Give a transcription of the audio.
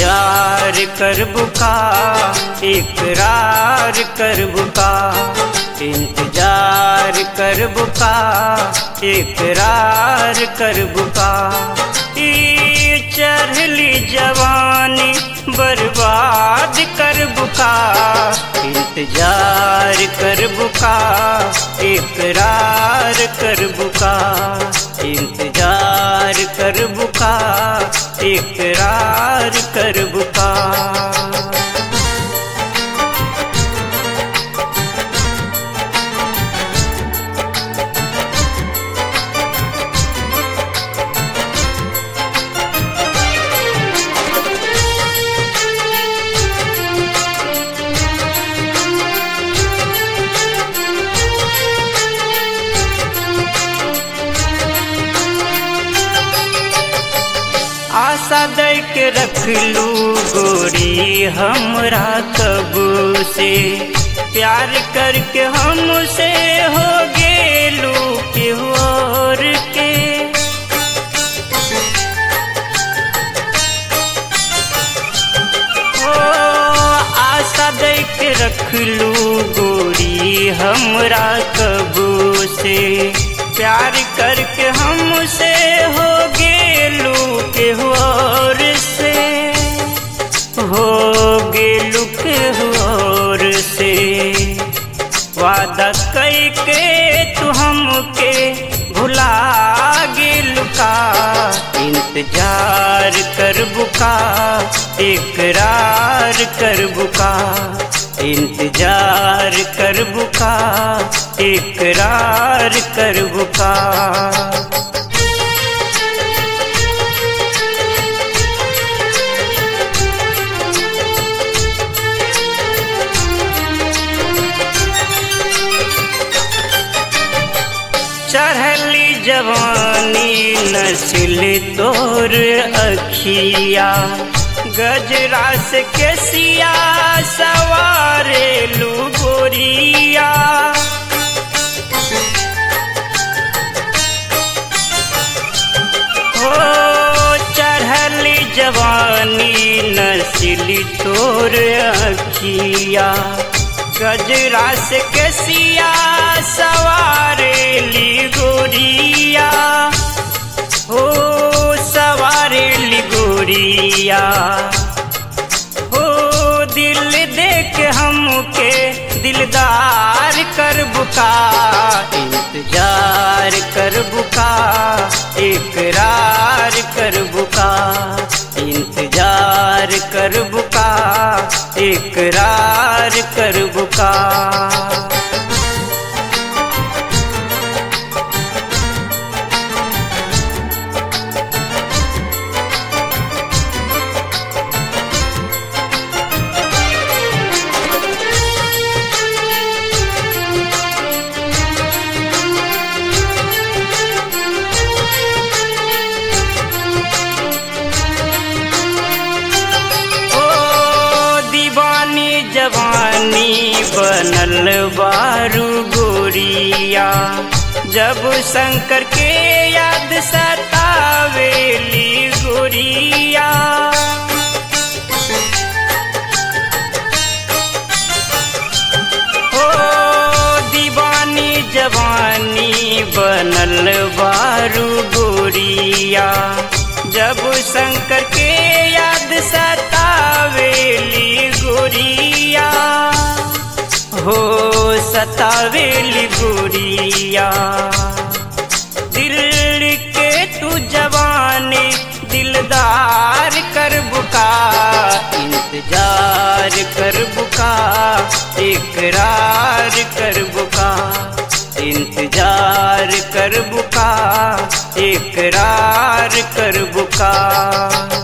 इंतजार कर बुका इकरार कर बुका इंतजार कर बुका इकरार कर बुका ई चढ़ली जवानी बर्बाद कर बुका इंतजार कर बुका इकरार कर बुका इंतजार कर बुका इकरार कर बुका आशा दे के रख लू गोरी हमरा कब से प्यार करके हमसे हो गेलू के और के ओ आशा दे के रख लू गोरी हमरा कब से प्यार करके हमसे हो गेलू के और से हो गेलू के और से वादा कई के तू हमके भुला गेलू का इंतजार कर बुका इकरार कर बुका इंतजार कर बुका इकरार कर बुका चढ़ली जवानी नस्ल तोर अखिया गजरा से केसिया सवारे लू गोरिया हो चढ़ली जवानी नस्ल तोर अखिया गजरा से केसिया सवारे ली गोरिया हो सवारे ली गोरिया हो दिल देख हमके दिलदार कर बुका इंतजार कर बुका इकरार कर बुका इंतजार कर बुका इकरार कर बुका ओ दीवानी जवानी बनल बारू गोरिया जब शंकर के याद सतावेली गोरिया ओ दीवानी जवानी बनल बारू गोरिया जब शंकर के याद सतावेली गोरिया हो सतावेली गोरिया दिल के तू जवानी दिलदार कर बुका इंतजार कर बुका इकरार कर बुका इंतजार कर बुका इकरार कर बुका